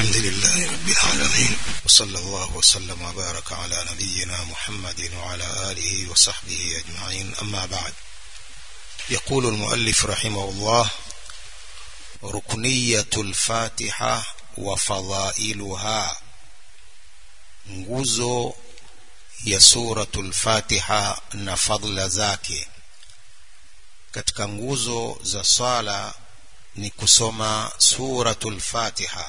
الحمد لله رب العالمين وصلى الله وسلم وبارك على نبينا محمد وعلى آله وصحبه أجمعين أما بعد يقول المؤلف رحمه الله ركنية الفاتحة وفضائلها nguzo ya suratul fatiha na fadla zake katika nguzo za swala ni kusoma suratul fatiha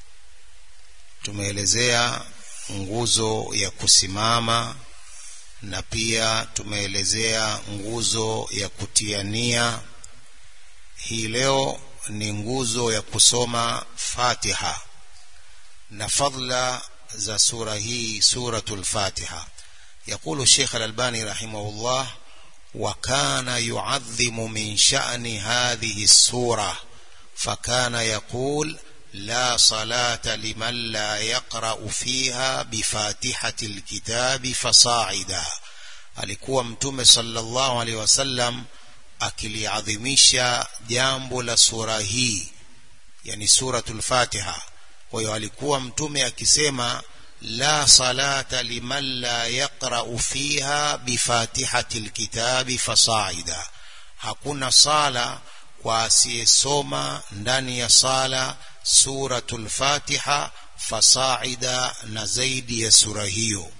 tumeelezea nguzo ya kusimama na pia tumeelezea nguzo ya kutia nia hii leo ni nguzo ya kusoma fatiha na fadla za sura hii suratul fatiha يقول الشيخ الألباني رحمه الله وكان يعظم من شأن هذه السورة فكان يقول لا صلاة لمن لا يقرأ فيها بفاتحة الكتاب فصاعدا alikuwa mtume sallallahu alaihi wasallam akiliadhimisha jambo la sura hii yani suratul fatiha kwa hiyo alikuwa mtume akisema la salata liman la yaqra'u fiha bifatihati alkitabi fasaida hakuna sala kwa asiyesoma ndani ya sala suratul fatiha fasaida na zaidi ya sura hiyo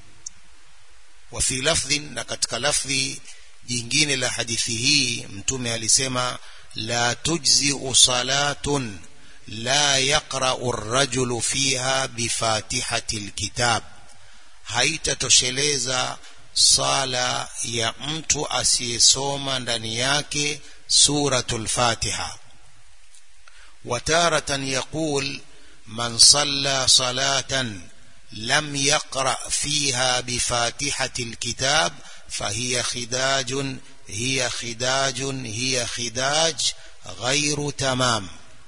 wa fi lafdhin na katika lafdhi jingine la hadithi hii mtume alisema la tujzi salatun لا يقرأ الرجل فيها بفاتحة الكتاب haitatosheleza sala ya mtu asiyesoma ndani yake suratul fatiha wataratan yaqul man salla salatan lam yaqra fiha bifatihati alkitab fahiya khidajun hiya khidajun hiya khidaj ghairu tamam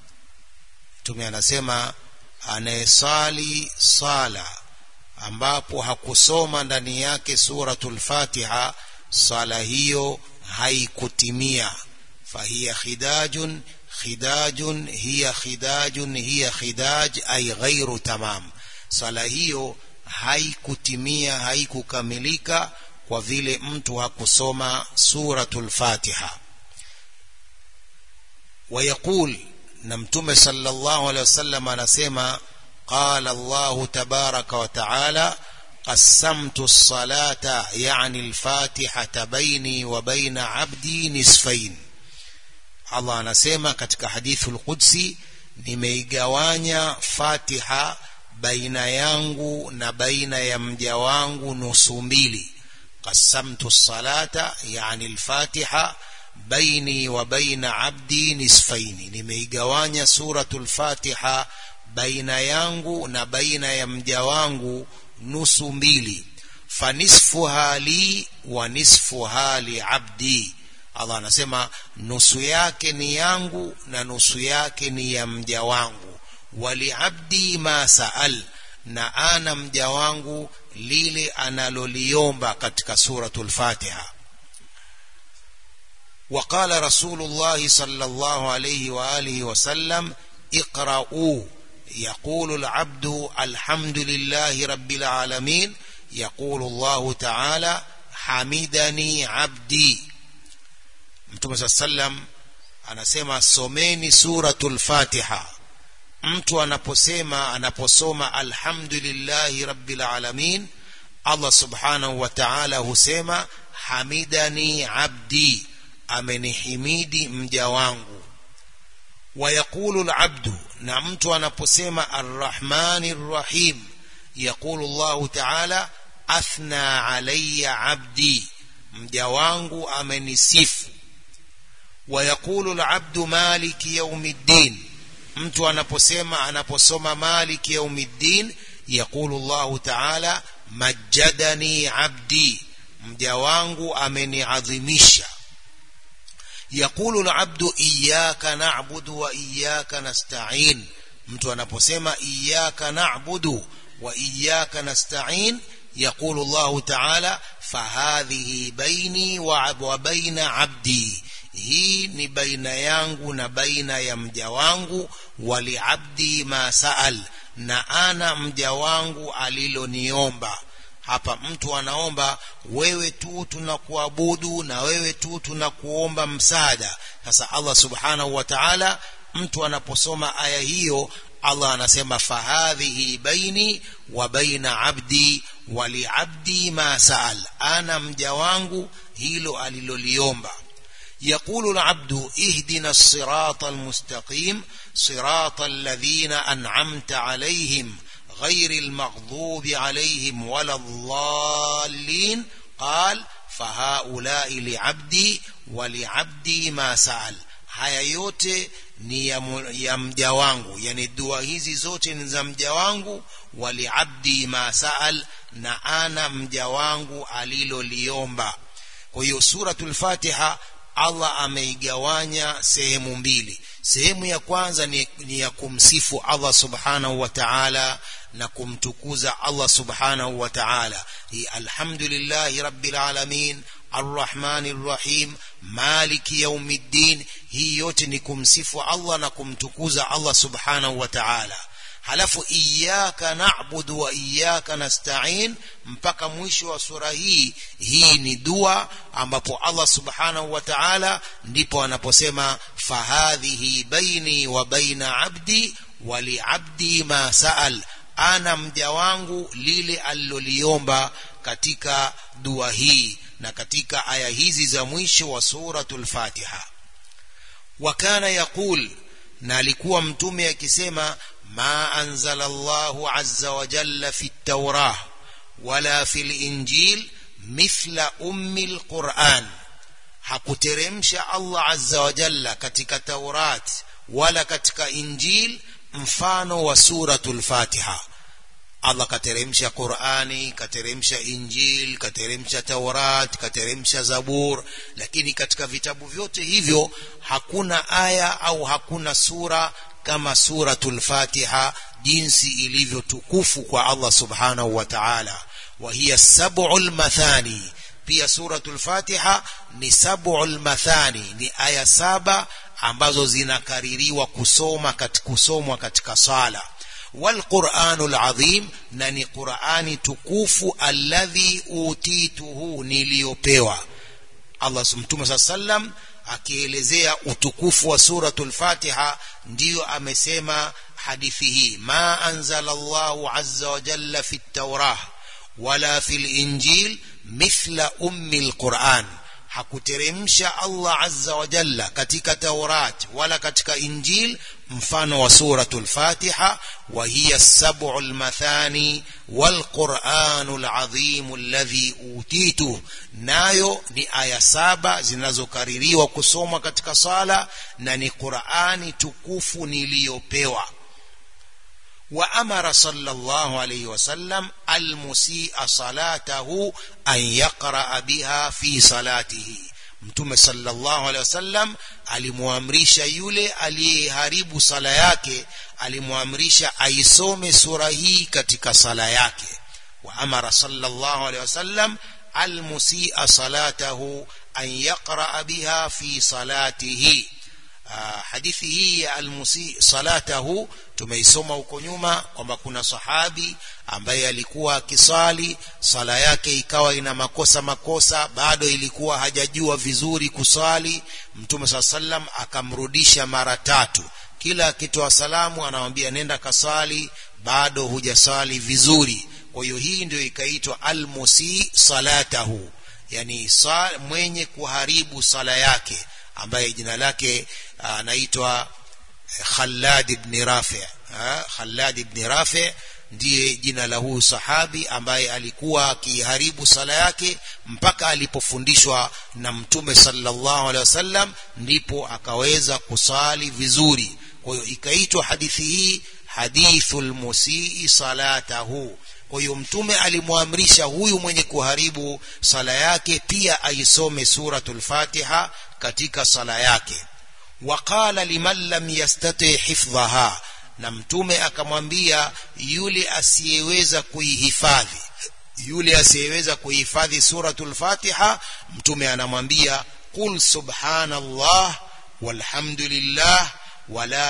mtume anasema anayesali sala ambapo hakusoma ndani yake suratul fatiha sala hiyo haikutimia fahiya khidajun khidajun hiya khidajun hiya khidaj ay ghairu tamam sala hiyo haikutimia haikukamilika kwa vile mtu hakusoma suratul fatiha ويقول na mtume sallallahu alaihi wasallam anasema qala Allah tabaraka wa taala qasamtu as-salata yani al-fatihata baini wa baina abdi nisfain Allah anasema katika hadithu al-qudsi nimeigawanya fatiha baina yangu na baina ya mja wangu nusu mbili qasamtu as-salata yani al-fatiha baini wa baina abdi nisfaini nimeigawanya suratul fatiha baina yangu na baina ya mja wangu nusu mbili fanisfuha li wa nisfuha li abdi Allah anasema nusu yake ni yangu na nusu yake ni ya mja wangu wali abdi ma saal na ana mja wangu lile analoliomba katika suratul fatiha وقال رسول الله صلى الله عليه وآله وسلم اقرأوا يقول العبد الحمد لله رب العالمين يقول الله تعالى حمدني عبدي mtume saa sallam anasema someni suratul fatiha mtu anaposema anaposoma alhamdulillahi rabbil alamin allah subhanahu wa ta'ala husema hamidani abdi amenihimidi mja wangu wayaqulu alabdu na mtu anaposema arrahmani rrahim yaqulu llahu taala athna alayya abdi mja wangu amenisifu wayaqulu alabdu maliki yaumiddin mtu anaposema anaposoma maliki yaumiddin yaqulu llahu taala majjadani abdi mja wangu ameniadhimisha يقول العبد إياك نعبد وإياك نستعين mtu anaposema iyyaka na'budu wa iyyaka nasta'in يقول الله تعالى فهذه بيني وبين عبدي hii ni baina yangu na baina ya mja wangu waliabdi ma saal na ana mja wangu aliloniomba hapa mtu anaomba wewe tu tunakuabudu na wewe tu tunakuomba msaada sasa Allah subhanahu wa ta'ala mtu anaposoma aya hiyo Allah anasema fahadhihi baini wa baina abdi wa liabdi ma saal ana mja wangu hilo aliloliomba يقول العبد اهدنا الصراط المستقيم صراط الذين أنعمت عليهم غير المغضوب عليهم ولا الضالين قال فهؤلاء لعبدي ولعبدي ما سأل haya yote ni ya, ya mja wangu yani dua hizi zote ni za mja wangu waliabdi ma saal na ana mja wangu aliloliomba kwa hiyo suratul fatiha Allah ameigawanya sehemu mbili sehemu ya kwanza ni, ni ya kumsifu Allah subhanahu wa ta'ala na kumtukuza Allah subhanahu wa ta'ala hi alhamdulillahi rabbil alamin arrahmanir rahim maliki yaumiddin hii yote ni kumsifu Allah na kumtukuza Allah subhanahu wa ta'ala halafu iyyaka na'budu wa iyyaka nasta'in mpaka mwisho wa sura hii hii ni dua ambapo Allah subhanahu wa ta'ala ndipo anaposema fahadhihi baini wa baina abdi wa liabdi ma sa'al ana mja wangu lile aliloliomba katika dua hii na katika aya hizi za mwisho wa suratul Fatiha wakana yaqul na alikuwa mtume akisema ma anzala Allahu azza wa jalla fi at-taurah wala fil injil mithla ummi al-Qur'an hakuteremsha Allah azza wa jalla katika Taurat wala katika Injil mfano wa suratul Fatiha Allah kateremsha Qur'ani kateremsha Injil kateremsha Taurat kateremsha Zabur lakini katika vitabu vyote hivyo hakuna aya au hakuna sura kama suratul Fatiha jinsi ilivyo tukufu kwa Allah subhanahu wa ta'ala wa hiya sab'ul mathani pia suratul Fatiha ni sab'ul mathani ni aya saba ambazo zinakaririwa kusoma katika kusomwa katika sala والقرآن العظيم نني قرآن تكوف الذي أوتيته نليوبيوا الله سبحانه وتعالى akielezea utukufu wa suratul Fatiha ndiyo amesema hadithi hii ma anzala Allahu azza wa jalla fi at-Taurah wala fil Injil mithla ummi al-Quran hakuteremsha Allah azza wa jalla katika Taurat wala katika Injil mfano wa suratul Fatiha wa hiya sab'ul mathani wal Qur'anul azim alladhi utitu nayo ni aya saba zinazokaririwa kusomwa katika sala na ni Qur'ani tukufu niliyopewa وأمر صلى الله عليه وسلم المسيء صلاته أن يقرأ بها في صلاته mtume sallallahu alaihi wasallam alimwamrisha yule aliyeharibu sala yake alimwamrisha aisome sura hii katika sala yake wa amara sallallahu alaihi wasallam almusia salatahu an yaqra biha fi salatihi hadithi hii ya almusi salatahu tumeisoma huko nyuma kwamba kuna sahabi ambaye alikuwa akisali sala yake ikawa ina makosa makosa bado ilikuwa hajajua vizuri kusali mtume saa sallam akamrudisha mara tatu kila akitoa salamu anamwambia nenda kasali bado hujasali vizuri kwa hiyo hii ndio ikaitwa almusi salatahu yani sal, mwenye kuharibu sala yake ambaye jina lake anaitwa Khallad ibn Rafi Khallad ibn Rafi ndiye jina la huyu sahabi ambaye alikuwa akiharibu sala yake mpaka alipofundishwa na mtume sallallahu alaihi wasallam ndipo akaweza kusali vizuri kwa hiyo ikaitwa hadithi hii hadithul musii salatahu kwa hiyo mtume alimwamrisha huyu mwenye kuharibu sala yake pia aisome suratul Fatiha katika sala yake waqala liman lam yastati hifdhaha na mtume akamwambia yule asiyeweza kuihifadhi yule asiyeweza kuihifadhi suratul Fatiha mtume anamwambia qul subhanallah walhamdulillah wala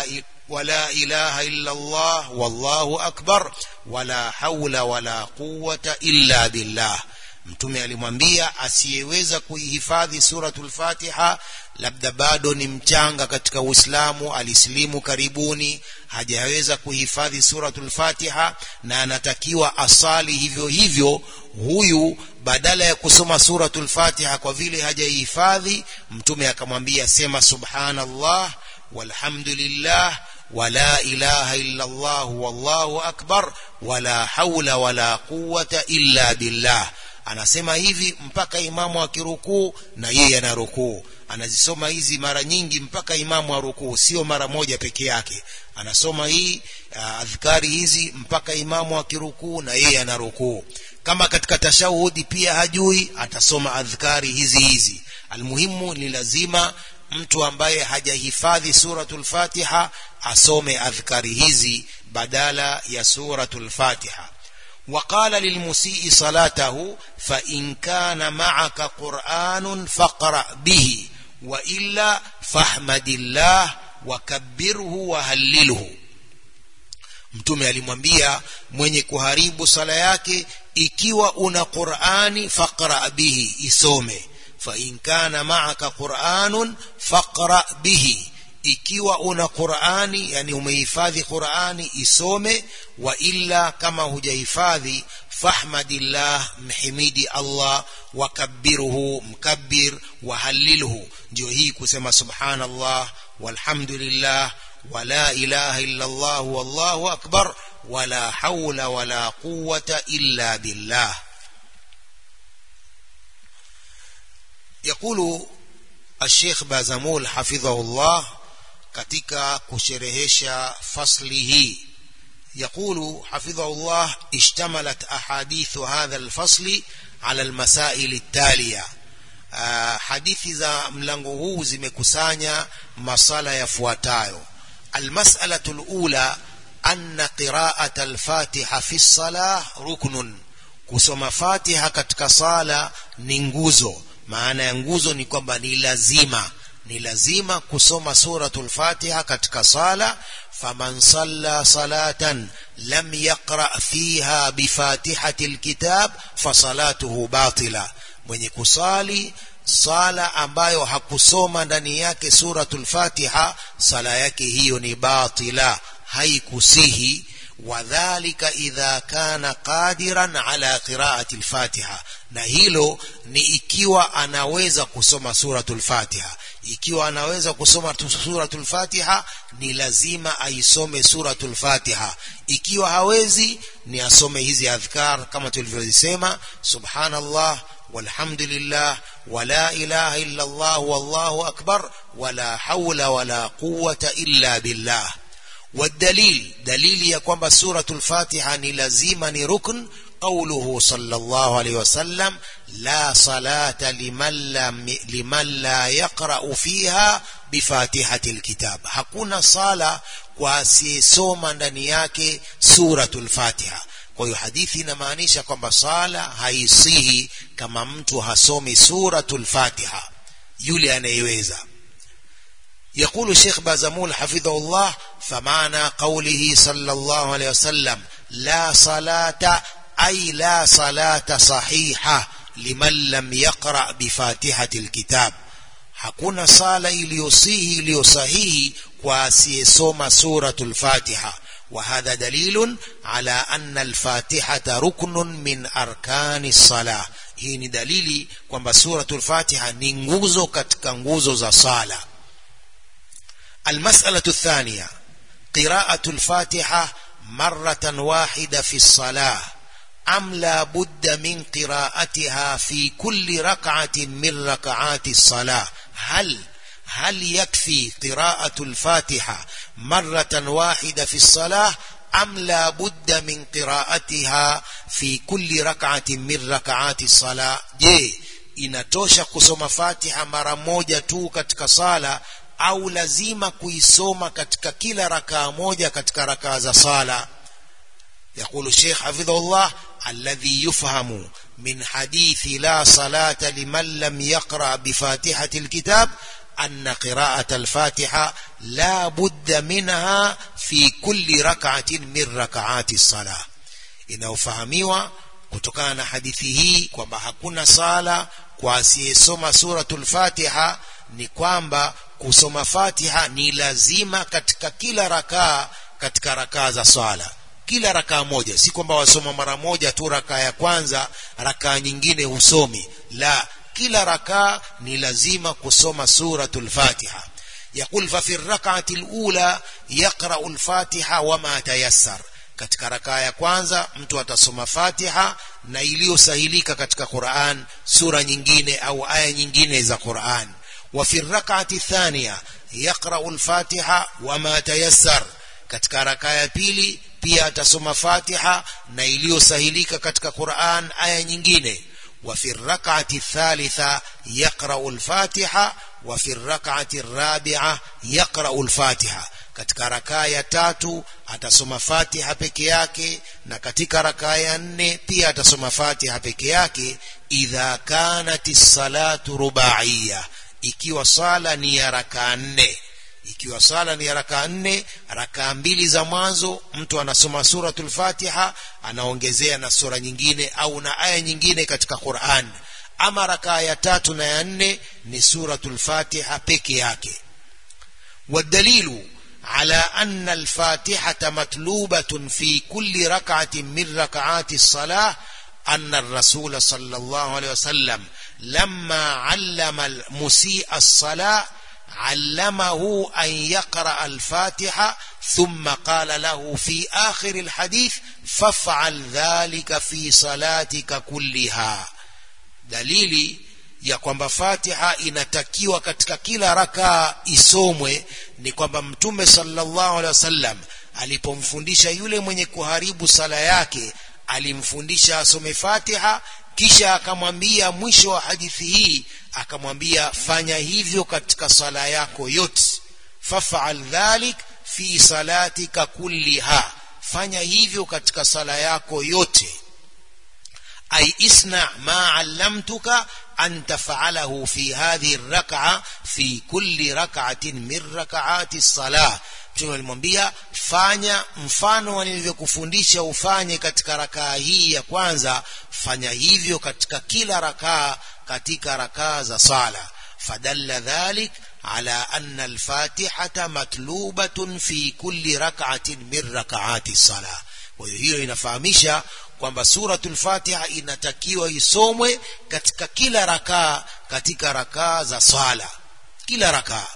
ولا إله إلا الله والله أكبر ولا حول ولا قوة إلا بالله mtume alimwambia asiyeweza kuihifadhi suratul fatiha labda bado ni mchanga katika uislamu alisilimu karibuni hajaweza kuhifadhi suratul fatiha na anatakiwa asali hivyo hivyo huyu badala ya kusoma suratul fatiha kwa vile hajaihifadhi mtume akamwambia sema subhanallah walhamdulillah ولا إله إلا الله والله أكبر ولا حول ولا قوة إلا بالله anasema hivi mpaka imamu akirukuu na yeye ana rukuu anazisoma hizi mara nyingi mpaka imamu arukuu sio mara moja peke yake anasoma hii adhkari hizi mpaka imamu akirukuu na yeye ana rukuu kama katika tashahudi pia hajui atasoma adhkari hizi hizi almuhimu ni lazima mtu ambaye hajahifadhi suratul fatiha asome adhkari hizi badala ya suratul fatiha وقال للمسيء صلاته فإن كان معك قرآن فاقرأ به وإلا فاحمد الله وكبره وهلله mtume alimwambia mwenye kuharibu sala yake ikiwa una qurani faqra bihi isome fain kana maaka quranun faqra bihi ikiwa una qurani yani umehifadhi qurani isome wa illa kama hujahifadhi fahmadillah mhimidi allah wakabbiruhu mkabbir wahallilhu ndio hii kusema subhanallah walhamdulillah wala ilaha illa allah wallahu akbar wala haula wala quwwata illa billah يقول الشيخ بازمول حفظه الله katika kusherehesha fasli hii يقول حفظه الله اشتملت أحاديث هذا الفصل على المسائل التالية hadithi za mlango huu zimekusanya masala yafuatayo almas'alatu alula anna qira'at alfatiha fi salah ruknun kusoma fatiha katika sala ni nguzo maana ya nguzo ni kwamba ni lazima ni lazima kusoma suratul fatiha katika sala faman salla salatan lam yaqra fiha bifatihati alkitab fasalatuhu batila mwenye kusali sala ambayo hakusoma ndani yake suratul fatiha sala yake hiyo ni batila haikusihi wadhalika idha kana qadiran ala qiraati alfatiha na hilo ni ikiwa anaweza kusoma suratul fatiha ikiwa anaweza kusoma suratul fatiha ni lazima aisome suratul fatiha ikiwa hawezi ni asome hizi adhkar kama tulivyosema subhanallah walhamdulillah wala ilaha illa allah wallahu akbar wala hawla wala quwwata illa billah والدليل دليل ya kwamba suratul fatiha ni lazima ni rukn قوله صلى الله عليه وسلم لا صلاة لمن, لم لمن لا يقرأ فيها بفاتحة الكتاب hakuna sala kwa asiyesoma ndani yake suratul fatiha kwa hiyo hadithi inamaanisha kwamba sala haisihi kama mtu hasomi suratul fatiha yule anayeweza يقول الشيخ بازمول حفظه الله فمعنى قوله صلى الله عليه وسلم لا صلاة أي لا صلاة صحيحة لمن لم يقرأ بفاتحة الكتاب hakuna sala iliyosihi iliyosahihi kwa asiyesoma suratul fatiha وهذا دليل على أن الفاتحة ركن من أركان الصلاة hii ni dalili kwamba suratul fatiha ni nguzo katika nguzo za sala المسألة الثانية قراءة الفاتحة مرة واحدة في الصلاة أم لا بد من قراءتها في كل ركعة من ركعات الصلاة هل هل يكفي قراءة الفاتحة مرة واحدة في الصلاة أم لا بد من قراءتها في كل ركعة من ركعات الصلاة je inatosha kusoma fatiha mara moja tu katika sala au lazima kuisoma katika kila rakaa moja katika rakaa za sala يقول الشيخ حفظه الله الذي يفهم من حديث لا صلاة لمن لم يقرأ بفاتحة الكتاب أن قراءة الفاتحة لا بد منها في كل ركعة من ركعات الصلاة inaofahamiwa kutokana na hadithi hii kwamba hakuna sala kwa asiyesoma suratul fatiha ni kwamba kusoma fatiha ni lazima katika kila rakaa katika rakaa za swala kila rakaa moja si kwamba wasoma mara moja tu rakaa ya kwanza rakaa nyingine husomi la kila rakaa ni lazima kusoma suratul fatiha يقول ففي الركعة الأولى يقرأ الفاتحة وما تيسر katika rakaa ya kwanza mtu atasoma fatiha na iliyosahilika katika quran sura nyingine au aya nyingine za quran wa fi rakati thania yaqrau lfatiha wama tayassar katika rakaa ya pili pia atasoma fatiha na iliyosahilika katika quran aya nyingine wa fi rakati thalitha yaqrau lfatiha wa fi rakati rabia yaqrau lfatiha katika rakaa ya tatu atasoma fatiha peke yake na katika rakaa ya nne pia atasoma fatiha peke yake idha kanat salatu rubaiya ikiwa sala ni ya rakaa nne ikiwa sala ni ya rakaa nne rakaa mbili za mwanzo mtu anasoma suratul fatiha anaongezea na sura nyingine au na aya nyingine katika quran ama rakaa ya tatu na ya nne ni suratul fatiha peke yake والدليل على أن الفاتحة مطلوبة في كل ركعة من ركعات الصلاة أن الرسول صلى الله عليه وسلم لما علم المسيء الصلاة علمه أن يقرأ الفاتحة ثم قال له في آخر الحديث فافعل ذلك في صلاتك كلها دليلي ya kwamba fatiha inatakiwa katika kila rakaa isomwe ni kwamba mtume sallallahu alaihi wasallam alipomfundisha yule mwenye kuharibu sala yake alimfundisha asome fatiha kisha akamwambia mwisho wa hadithi hii akamwambia fanya hivyo katika sala yako yote fafal dhalik fi salatika kulliha fanya hivyo katika sala yako yote ay isna ma allamtuka أن تفعله في هذه الركعة في كل ركعة من ركعات الصلاة mtume alimwambia fanya mfano nilivyokufundisha ufanye katika rakaa hii ya kwanza fanya hivyo katika kila rakaa katika rakaa za sala fadalla dhalik ala anna alfatihata matlubatun fi kulli rak'atin min rak'ati sala kwa hiyo hiyo inafahamisha kwamba suratul fatiha inatakiwa isomwe katika kila rakaa katika rakaa za swala kila rakaa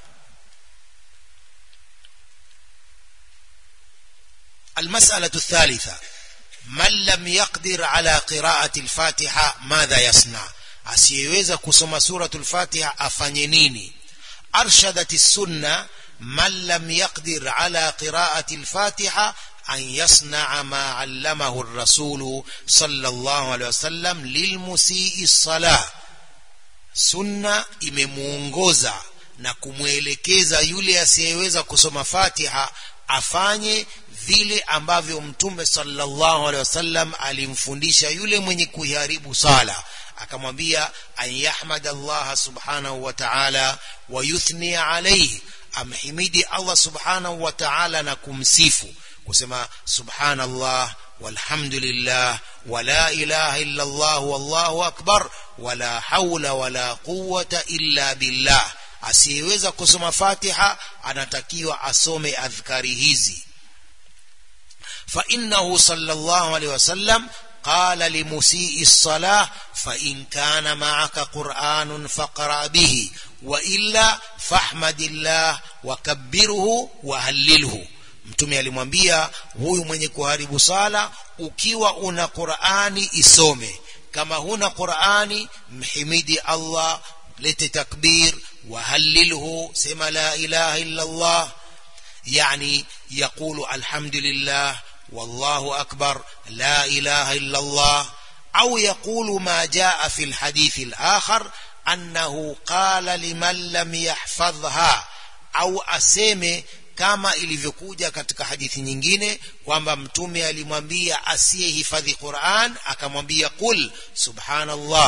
المسألة الثالثة من لم يقدر على قراءة الفاتحة ماذا يصنع asiyeweza kusoma suratul fatiha afanye nini arshadat السنة من لم يقدر على قراءة الفاتحة أن يصنع ما علمه الرسول صلى الله عليه وسلم للمسيء الصلاة sunna imemuongoza na kumwelekeza yule asiyeweza kusoma fatiha afanye vile ambavyo mtume sallallahu alaihi wasallam alimfundisha yule mwenye kuiharibu sala akamwambia an yahmada allaha subhanahu wa ta'ala wa yuthni alayhi amhimidi allah subhanahu wa ta'ala na kumsifu kusema subhanallah walhamdulillah wala ilaha illa Allah wallahu akbar wala haula wala quwwata illa billah asiyeweza kusoma Fatiha anatakiwa asome adhkari hizi fa innahu sallallahu alayhi wasallam قال لمسيء الصلاة فإن كان معك قرآن فاقرأ به وإلا فاحمد الله وكبره وهلله mtume alimwambia huyu mwenye kuharibu sala ukiwa una qurani isome kama huna qurani mhimidi allah lete takbir wahallilhu sema la ilaha illa allah yani yaqulu alhamdulillah والله أكبر لا إله إلا الله أو يقول ما جاء في الحديث الآخر أنه قال لمن لم يحفظها أو أسيمي kama ilivyokuja katika hadithi nyingine kwamba mtume alimwambia asiyehifadhi Qur'an akamwambia qul subhanallah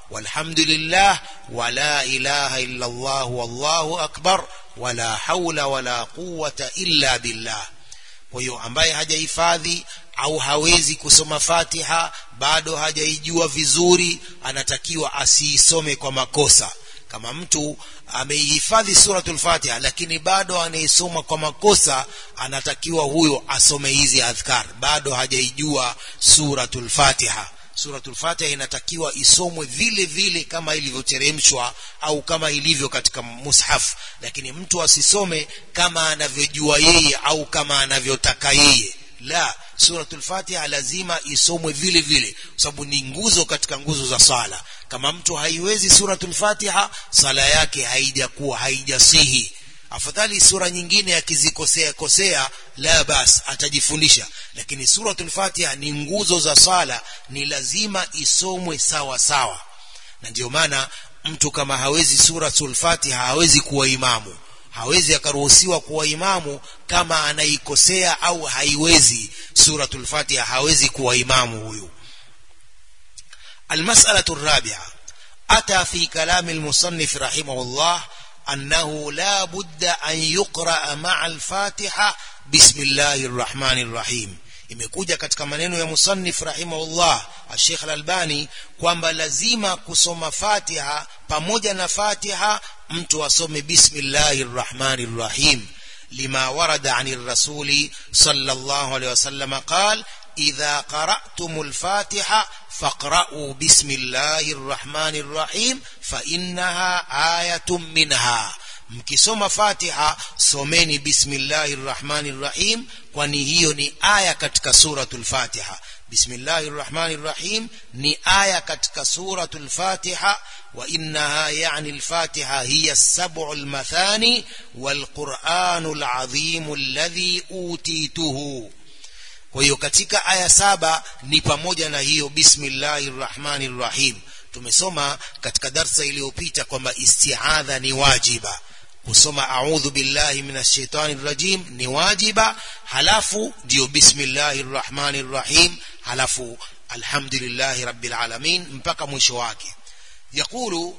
walhamdulillah wala ilaha illa Allah wallahu akbar wala haula wala quwwata illa billah kwa hiyo ambaye hajahifadhi au hawezi kusoma Fatiha bado hajaijua vizuri anatakiwa asiisome kwa makosa kama mtu ameihifadhi suratul Fatiha lakini bado anaisoma kwa makosa anatakiwa huyo asome hizi adhkar bado hajaijua suratul Fatiha suratul Fatiha inatakiwa isomwe vile vile kama ilivyoteremshwa au kama ilivyo katika mushaf lakini mtu asisome kama anavyojua yeye au kama anavyotaka yeye la suratul Fatiha lazima isomwe vile vile kwa sababu ni nguzo katika nguzo za sala kama mtu haiwezi suratul Fatiha sala yake haijakuwa haijasihi afadhali sura nyingine akizikosea kosea la bas atajifundisha lakini suratul Fatiha ni nguzo za sala ni lazima isomwe sawa sawa na ndio maana mtu kama hawezi suratul Fatiha hawezi kuwa imamu hawezi akaruhusiwa kuwa imamu kama anaikosea au haiwezi suratul Fatiha hawezi kuwa imamu huyu المسألة الرابعة أتى في كلام المصنف رحمه الله أنه لا بد أن يقرأ مع الفاتحة بسم الله الرحمن الرحيم imekuja katika maneno ya musannif rahimahullah Sheikh Al-Albani kwamba lazima kusoma Fatiha pamoja na Fatiha mtu asome bismillahir rahmanir rahim lima warada anir rasuli sallallahu alayhi wasallam qala إذا قرأتم الفاتحة فاقرأوا بسم الله الرحمن الرحيم فإنها آية منها mkisoma fatiha someni bismillahi rrahmani rrahim kwani hiyo ni aya katika suratul fatiha bismillahi rrahmani rrahim ni aya katika suratul fatiha wa innaha yani lfatiha hiya sabu lmathani walquranu ladhimu alladhi utituhu kwa hiyo katika aya saba ni pamoja na hiyo bismillahir rahmanir rahim tumesoma katika darsa iliyopita kwamba istiadha ni wajiba kusoma a'udhu billahi minash shaitani rajim ni wajiba halafu ndio bismillahir rahmanir rahim halafu alhamdulillahi rabbil alamin mpaka mwisho wake يقول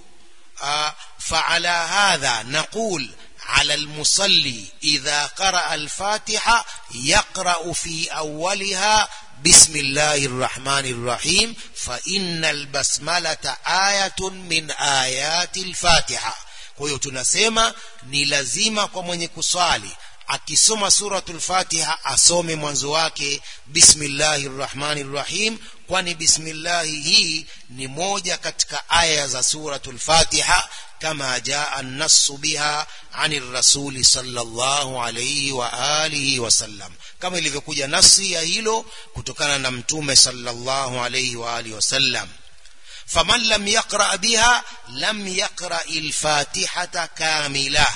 آه فعلى هذا نقول على المصلي إذا قرأ الفاتحة يقرأ في أولها بسم الله الرحمن الرحيم فإن البسملة آية من آيات الفاتحة kwa hiyo tunasema ni lazima kwa mwenye kuswali akisoma suratul fatiha asome mwanzo wake bismillahir rahmanir rahim kwani bismillahi hii ni moja katika aya za suratul fatiha كما جاء النص بها عن الرسول صلى الله عليه وآله وسلم كما ilivyokuja nasi ya hilo kutokana na mtume sallallahu alayhi wa alihi wasallam faman lam yaqra biha lam yaqra al-fatihata kamila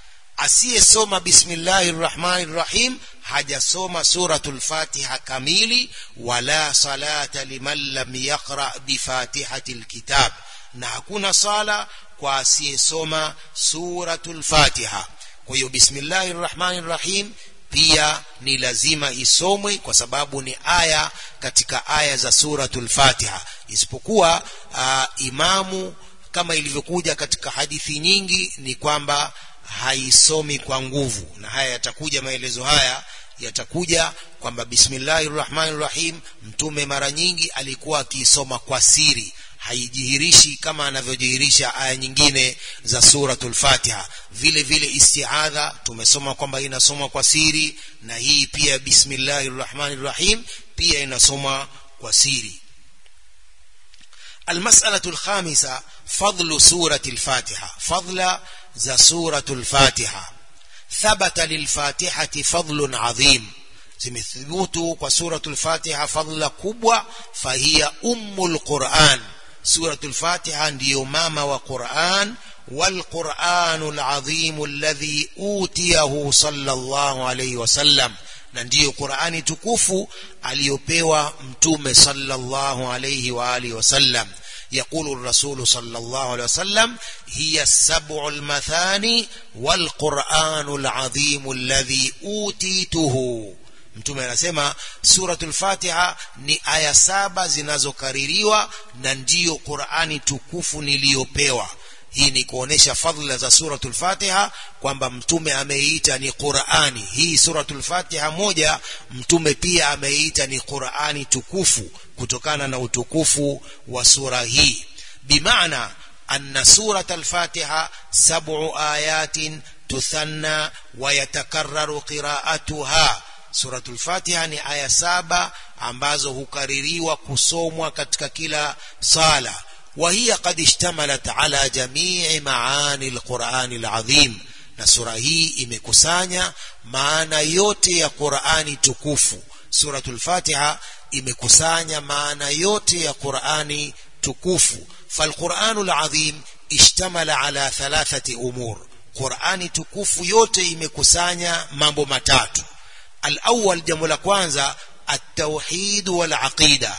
asiyesoma bismillahir rahmanir rahim hajasoma suratul fatiha kamili wala salata liman lam yaqra bi fatihatil kitab na hakuna sala kwa asiyesoma suratul fatiha kwa hiyo bismillahir rahmanir rahim pia ni lazima isomwe kwa sababu ni aya katika aya za suratul fatiha isipokuwa uh, imamu kama ilivyokuja katika hadithi nyingi ni kwamba haisomi kwa nguvu na haya yatakuja maelezo haya yatakuja kwamba bismillahir rahmanir rahim mtume mara nyingi alikuwa akiisoma kwa siri haijihirishi kama anavyojihirisha aya nyingine za suratul Fatiha vile vile istiadha tumesoma kwamba inasomwa kwa siri na hii pia bismillahir rahmanir rahim pia inasomwa kwa siri المسألة الخامسة فضل سورة الفاتحة فضل ذا سورة الفاتحة ثبت للفاتحة فضل عظيم zimethubutu kwa suratul fatiha fadla kubwa fahiya ummul quran suratul fatiha ndiyo mama wa quran والقرآن العظيم الذي أوتيه صلى الله عليه وسلم na ndiyo Qur'ani tukufu aliyopewa mtume sallallahu alayhi wa alihi wasallam يقول الرسول صلى الله عليه وسلم هي السبع المثاني والقرآن العظيم الذي أوتيته mtume anasema suratul fatiha ni aya saba zinazokaririwa na ndiyo qurani tukufu niliyopewa hii ni kuonesha fadhila za suratul fatiha kwamba mtume ameita ni qurani hii suratul fatiha moja mtume pia ameita ni qurani tukufu kutokana na utukufu wa sura hii bimaana anna surat alfatiha sab'u ayatin tuthanna wa yatakarraru qira'atuha suratul fatiha ni aya saba ambazo hukaririwa kusomwa katika kila sala وهي قد اشتملت على جميع معاني القرآن العظيم na sura hii imekusanya maana yote ya Qur'ani tukufu suratul Fatiha imekusanya maana yote ya Qur'ani tukufu falquranul azim ishtamala ala thalathati umur Qur'ani tukufu yote imekusanya mambo matatu al-awwal jambo la kwanza at-tauhid wal aqida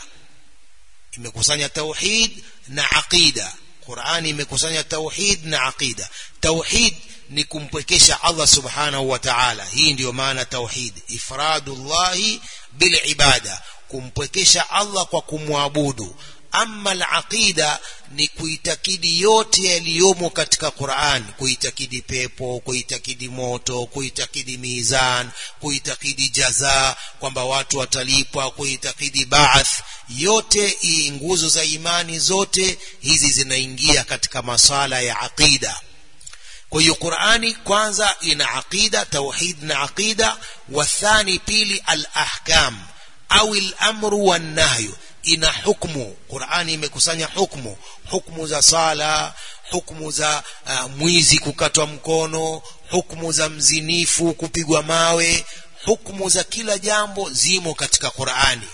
imekusanya tauhid na aqida Qur'ani imekusanya tauhid na aqida tauhid ni kumpwekesha Allah subhanahu wa ta'ala hii ndiyo maana tauhid ifradullahi bil ibada kumpwekesha Allah kwa kumwabudu amma al-aqida ni kuitakidi yote yaliyomo katika Qur'an kuitakidi pepo kuitakidi moto kuitakidi mizan kuitakidi jaza kwamba watu watalipwa kuitakidi baath yote hii nguzo za imani zote hizi zinaingia katika masala ya aqida kwa hiyo Qur'ani kwanza ina aqida tauhid na aqida wathani pili al-ahkam au al-amru wan-nahyu ina hukmu Qur'ani imekusanya hukmu hukmu za sala hukmu za uh, mwizi kukatwa mkono hukmu za mzinifu kupigwa mawe hukmu za kila jambo zimo katika Qur'ani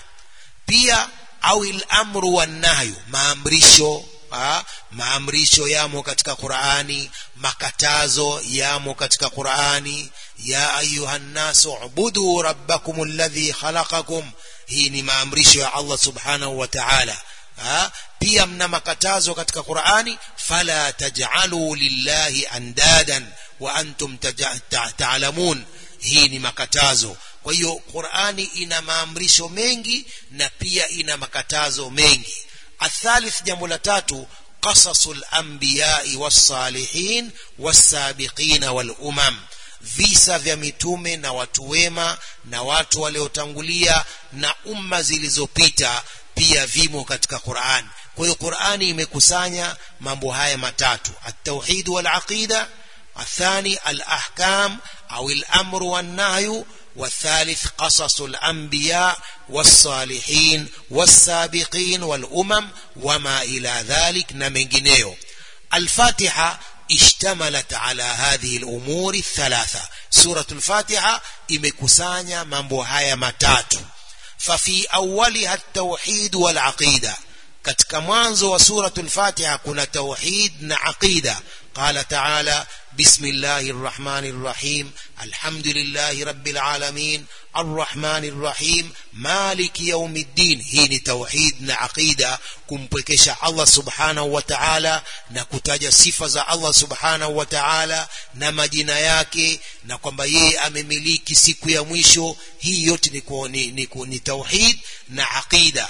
pia au al-amru wan-nahyu maamrisho ha? maamrisho yamo katika Qur'ani makatazo yamo katika Qur'ani ya ayuhan nasu ubudu rabbakum alladhi khalaqakum hii ni maamrisho ya Allah subhanahu wa ta'ala pia mna makatazo katika Qur'ani fala taj'alu lillahi andadan wa antum ta'lamun hii ni makatazo kwa hiyo Qur'ani ina maamrisho mengi na pia ina makatazo mengi athalith jambo la tatu qasasul anbiya'i was-salihin was-sabiqin wal-umam visa vya mitume na watu wema na watu waliotangulia na umma zilizopita pia vimo katika Qur'an kwa hiyo Qur'ani imekusanya mambo haya matatu at-tauhid wal-aqida athani al-ahkam au al-amru wan-nahyu والثالث قصص الأنبياء والصالحين والسابقين والأمم وما إلى ذلك نمجنيو الفاتحة اشتملت على هذه الأمور الثلاثة سورة الفاتحة إمكسانيا مambo matatu ففي أولها التوحيد والعقيدة katika mwanzo wa suratul fatiha kuna tauhid na aqida qala ta'ala bismillahir rahmanir rahim alhamdulillahi rabbil alamin arrahmanir rahim maliki yawmiddin hii ni tauhid na aqida kumpwekesha Allah subhanahu wa ta'ala na kutaja sifa za Allah subhanahu wa ta'ala na majina yake na kwamba yeye amemiliki siku ya mwisho hii yote ni, ni, ni, ni tauhid na aqida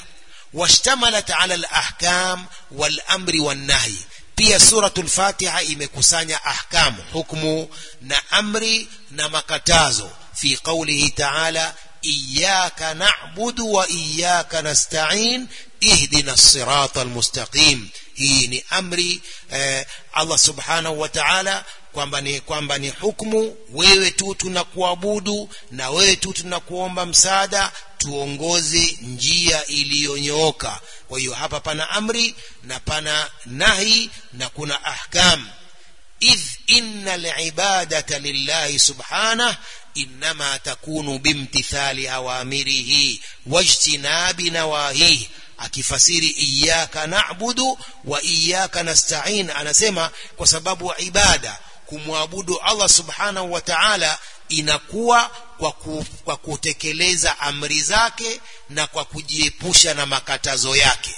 واشتملت على الأحكام والأمر والنهي pia suratul fatiha imekusanya ahkam hukmu na amri na makatazo fi qawlihi ta'ala iyyaka na'budu wa iyyaka nasta'in ihdina as-sirata al-mustaqim hii ni amri eh, Allah subhanahu wa ta'ala kwamba ni kwamba ni hukumu wewe tu tunakuabudu na wewe tu tunakuomba msaada tuongoze njia iliyonyooka kwa hiyo hapa pana amri na pana nahi na kuna ahkam idh innal ibadata lillahi subhanahu inma takunu bimtithali awamirihi wajtinabi nawahihi akifasiri iyyaka na'budu wa iyyaka nasta'in anasema kwa sababu ibada kumwabudu Allah subhanahu wa ta'ala inakuwa kwa, ku, kwa kutekeleza amri zake na kwa kujiepusha na makatazo yake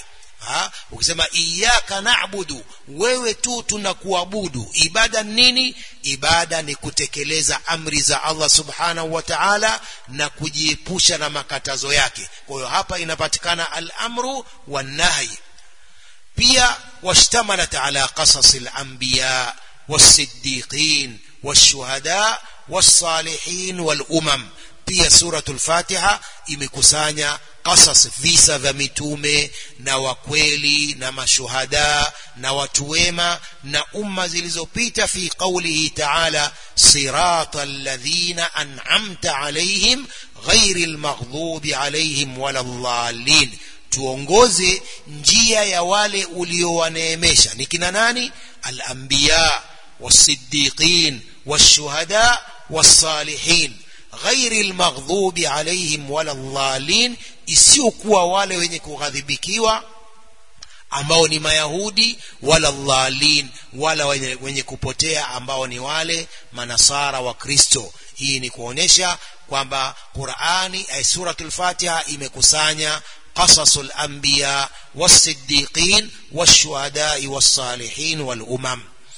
ha? ukisema iyaka na'budu wewe tu tunakuabudu ibada nini ibada ni kutekeleza amri za Allah subhanahu wa ta'ala na kujiepusha na makatazo yake kwa hiyo hapa inapatikana al-amru wan-nahy pia washtamalat ala qasas al-anbiya was-siddiqin wash-shuhada was-salihin wal-umam pia suratul fatiha imekusanya qasas visa vya mitume na wakweli na mashuhada na watu wema na umma zilizopita fi qawlihi ta'ala siratal ladhina an'amta alayhim ghairil maghdubi alayhim waladdallin tuongoze njia ya wale uliowaneemesha ni kina nani al-anbiya was-siddiqin wash-shuhada was-salihin ghairil maghdubi alayhim waladdallin isiyokuwa wale wenye kughadhibikiwa ambao ni mayahudi wala dhalin wala wenye, wenye kupotea ambao ni wale manasara wa kristo hii ni kuonesha kwamba qurani ay suratul fatiha imekusanya qasasul anbiya wasiddiqin washuhadai wassalihin walumam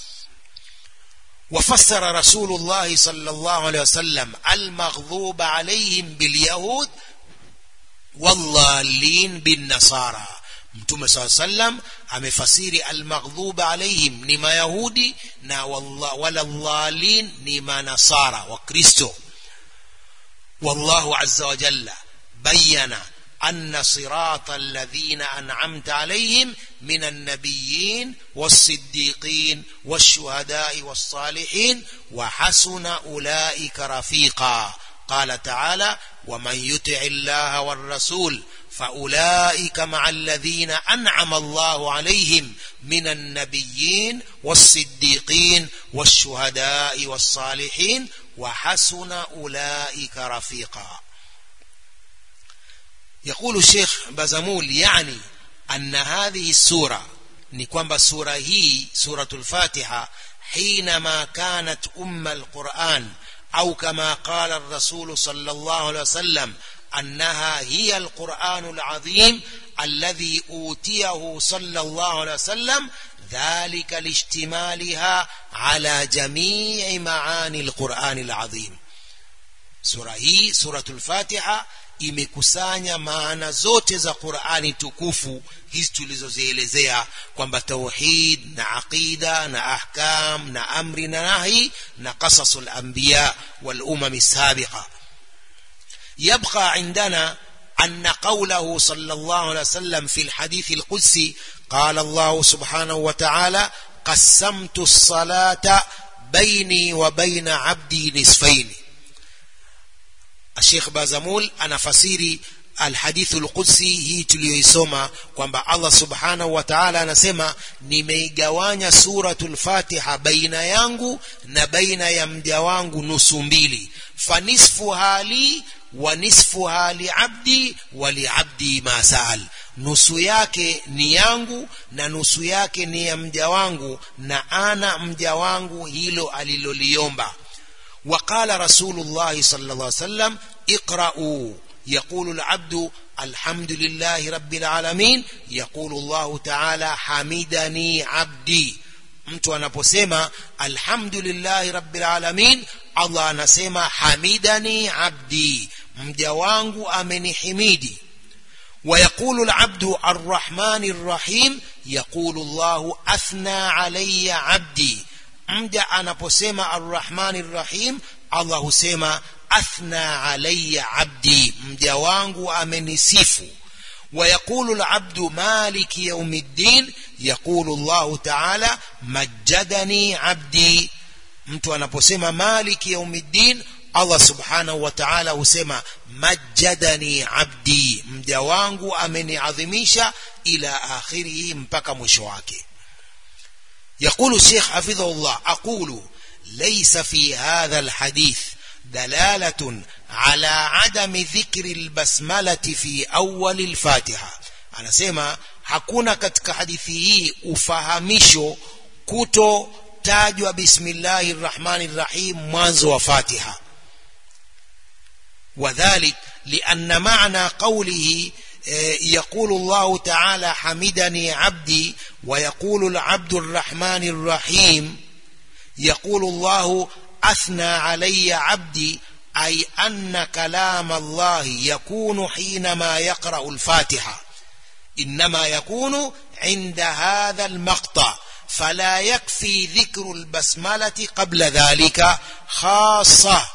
وفسر رسول الله صلى الله عليه وسلم المغضوب عليهم باليهود والضالين بالنصارى mtume saa sallam amefasiri almaghdhub alaihim ni mayahudi na wala dhalin ni manasara wa kristo wallahu azza wa jalla bayyana أن صراط الذين أنعمت عليهم من النبيين والصديقين والشهداء والصالحين وحسن أولئك رفيقا قال تعالى ومن يطع الله والرسول فأولئك مع الذين أنعم الله عليهم من النبيين والصديقين والشهداء والصالحين وحسن أولئك رفيقا يقول الشيخ بازمول يعني أن هذه السورة نكوان سورة هي سورة الفاتحة حينما كانت أم القرآن أو كما قال الرسول صلى الله عليه وسلم أنها هي القرآن العظيم الذي أوتيه صلى الله عليه وسلم ذلك لاشتمالها على جميع معاني القرآن العظيم سورة هي سورة الفاتحة imekusanya maana zote za Qur'ani tukufu hizi tulizozielezea kwamba tauhid na aqida na ahkam na amri na nahi na qasasul anbiya wal umam sabiqa يبقى عندنا أن قوله صلى الله عليه وسلم في الحديث القدسي قال الله سبحانه وتعالى قسمت الصلاة بيني وبين عبدي نصفين الشيخ بازمول أنا فسيري الحديث القدسي hii tuliyoisoma kwamba Allah subhanahu wa ta'ala anasema nimeigawanya suratul Fatiha baina yangu na baina ya mja wangu nusu mbili fanisfu hali wa nisfu hali abdi wa liabdi ma saal nusu yake ni yangu na nusu yake ni ya mja wangu na ana mja wangu hilo aliloliomba وقال رسول الله صلى الله عليه وسلم اقرأوا يقول العبد الحمد لله رب العالمين يقول الله تعالى حمدني عبدي mtu anaposema alhamdulillahi rabbil alamin Allah anasema hamidani abdi mja wangu amenihimidi ويقول العبد الرحمن الرحيم يقول الله أثنى علي عبدي mja anaposema arrahmani rrahim allah husema athna alaya abdi mja wangu amenisifu ويقول العبد مالك يوم الدين يقول الله تعالى مجدني عبدي mtu anaposema maliki yaumiddin allah subhanahu wa ta'ala husema majadani abdi mja wangu ameniadhimisha ila akhirihi mpaka mwisho wake يقول الشيخ حفظه الله أقول ليس في هذا الحديث دلالة على عدم ذكر البسملة في أول الفاتحة أنا سيما hakuna katika hadithi hii ufahamisho kutotajwa bismillahi rrahmani rrahim mwanzo wa fatiha وذلك لأن معنى قوله يقول الله تعالى حمدني عبدي ويقول العبد الرحمن الرحيم يقول الله أثنى علي عبدي أي أن كلام الله يكون حينما يقرأ الفاتحة إنما يكون عند هذا المقطع فلا يكفي ذكر البسملة قبل ذلك خاصة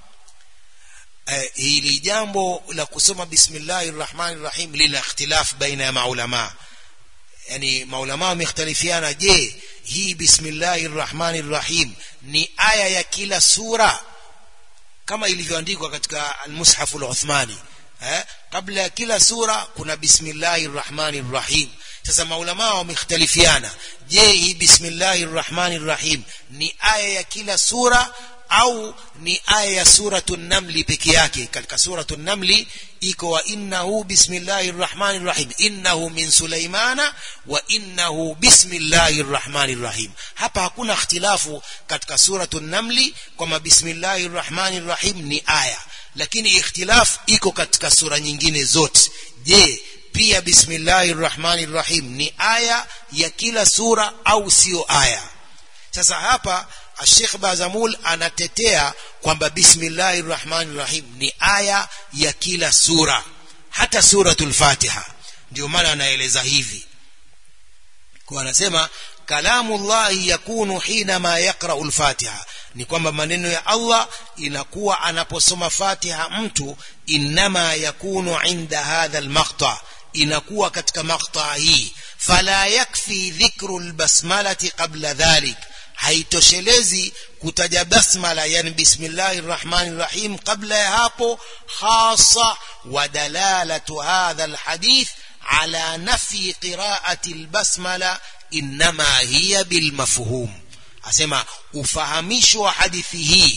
hili jambo la kusoma bismillahi rrahmani rrahim lina ikhtilaf baina ya maulamaa yani maulamaa wamekhtalifiana je hii bismillahi rrahmani rrahim ni aya ya kila sura kama ilivyoandikwa katika almushafu luthmani eh? kabla ya kila sura kuna bismillahi rrahmani rrahim sasa maulamaa wamekhtalifiana je hii bismillahi rrahmani rrahim ni aya ya kila sura au ni aya ya suratu namli peke yake katika suratu namli iko wa innahu bismillahi rrahmani rrahim innahu min sulaimana wa innahu bismillahi rrahmani rrahim hapa hakuna ikhtilafu katika suratu namli kwamba bismillahi rrahmani rrahim ni aya lakini ikhtilaf iko katika sura nyingine zote je pia bismillahi rrahmani rrahim ni aya ya kila sura au sio aya sasa hapa Sheikh Bazamul anatetea kwamba bismillahi rrahmani rrahim ni aya ya kila sura hata suratul Fatiha ndio maana anaeleza hivi kwa anasema kalamu llahi yakunu hinama yaqra'u al-Fatiha ni kwamba maneno ya Allah inakuwa anaposoma Fatiha mtu inma yakunu inda hadha al-maqta inakuwa katika maqta hii fala yakfi dhikru al-basmalati qabla dhalik haitoshelezi kutaja basmala yani bismillahi rrahmani rrahim kabla ya hapo hasa wa dalalatu hadha alhadith ala nafi qiraati albasmala inma hiya bilmafhum asema ufahamisho wa hadithi hii